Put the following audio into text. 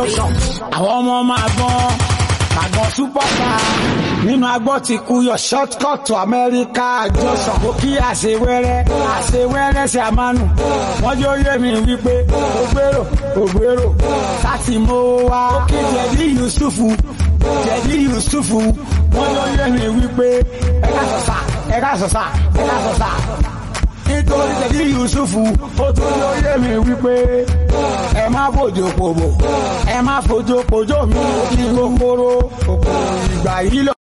àwọn ọmọ máa gbọ́n àgbọn superstar nínú agbọ́ ti kú yọ shortcut to America jọ̀sán kò kí àṣewẹ́rẹ́ àṣewẹ́rẹ́ ṣe àmánù wọ́n jẹ́ oyé mi wípé ògbérò ògbérò láti mọ́ wá kí jẹ̀dí Yusufu jẹ̀dí Yusufu wọ́n jẹ́ oyé mi wípé ẹ̀ka sọ̀sà ẹ̀ka sọ̀sà ẹ̀ka sọ̀sà nítorí jẹ̀dí Yusufu ó tún jẹ́ oyé mi wípé ẹ má fojú pòbò ẹ má fojú pòjó mi ní kòkòrò kòkòrò ìgbà yìí lọ.